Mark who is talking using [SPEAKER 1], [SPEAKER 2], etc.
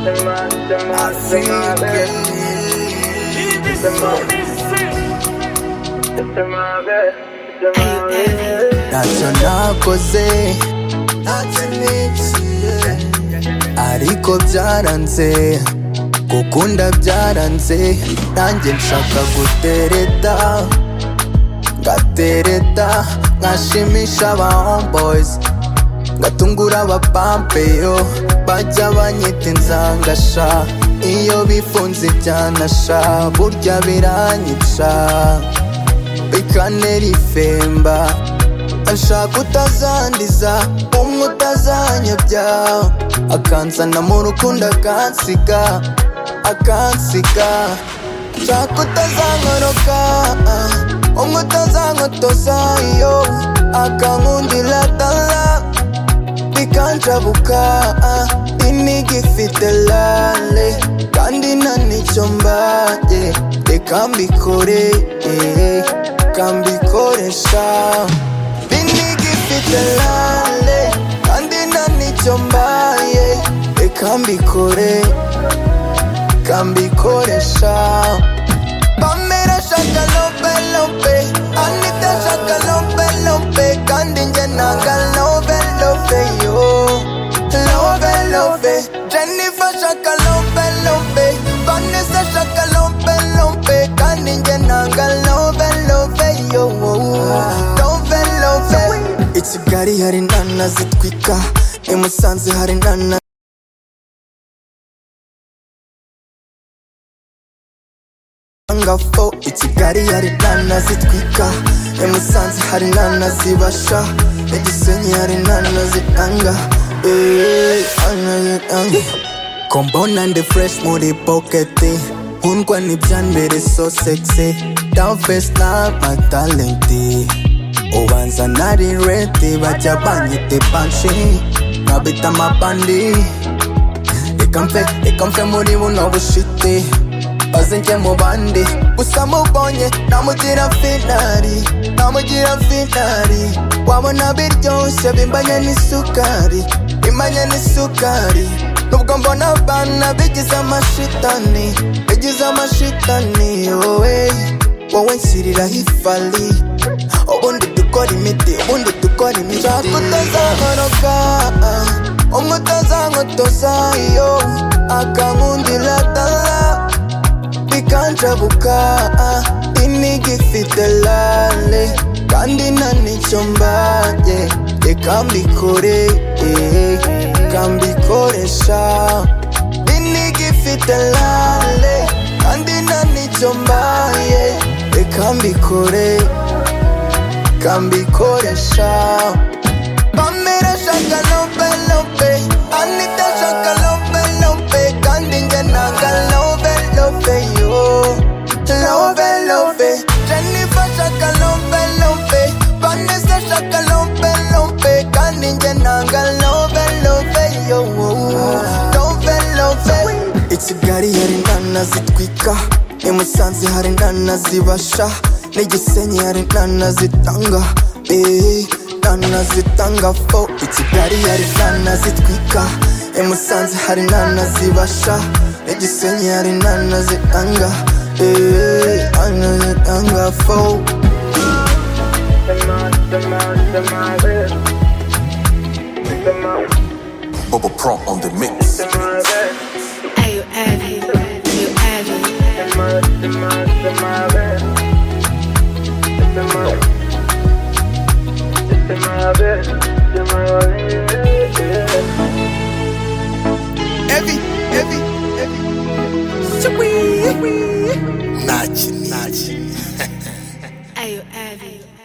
[SPEAKER 1] I feel good.
[SPEAKER 2] ntacyo nakoze
[SPEAKER 1] Ntacyo niciye.
[SPEAKER 2] ariko byaranze gukunda byaranze nanjye nshaka gutereta ngatereta nkashimisha aba homeboys ngatungura abapampeyo bajya banyita inzangasha iyo bifunze ibyanasha burya biranyica bikanera ifemba ashaka utazandiza umwe utazanyabya akanzana mu rukundo akansiga akansiga nshaka utazankoroka umwe utazankotoza iyo akankundira dala bikanjabuka inigi ifite lale kandi nta nicyo mbaye reka mbikore eh, reka mbikoresha inigi ifite lale kandi nta nicyo mbaye reka mbikore reka mbikoresha Pamela shaka lope lope Anita shaka lope lope Kandi nje nanga lope lope yo Lope lope Jennifer shaka lope lope Vanessa shaka lope lope Kandi nje nanga lope lope yo Lope lope I Kigali hari nana zitwika I Musanze hari nana ngafo i kigali hari nana zitwika i musanze hari nana zibasha i gisenyi hari nana ziranga Eh, nana ziranga kombona ndi fresh muri poketi nkundwa n'ibyambere so sexy down face na matalenti ubanza nari redi bajya banyite banshi nkabita amabandi reka mfe reka mfe muri buno bushiti baze njye mu bandi gusa mubonye namugira finari namugira finari wabona biryoshye bimbanye n'isukari bimbanye n'isukari nubwo mbona abana bigize amashitani bigize amashitani wowe wowe nshyiriraho ifari ubundi dukora imiti ubundi dukora imiti nshaka utazankoroka umwe utazankotosha iyo akankundira dala bikanjabuka inigi ifite lale kandi nta nicyo mbaye reka mbikore eh, reka mbikoresha inigi ifite lale kandi nta nicyo mbaye reka mbikore reka mbikoresha Pamela shaka lope lope Anita shaka lope lope Kandi nge nanga lope lope yo Lope lope Jennifer shaka lope lope Vanessa shaka lope lope Kandi nge nanga lope lope yo Lope lope I Kigali hari nana zitwika I Musanze hari nana zibasha N'i Gisenyi hari nana zitanga Eh, nana zitanga fo I Kigali hari nana zitwika I Musanze hari nana zibasha N'i Gisenyi hari nana zitanga Eh, nana zitanga fo
[SPEAKER 3] Bubba Prop on the mix.
[SPEAKER 4] Are you heavy? You heavy?
[SPEAKER 2] Heavy, heavy, heavy Sweet, sweet
[SPEAKER 3] Nachi, Nachi.
[SPEAKER 4] Are you heavy?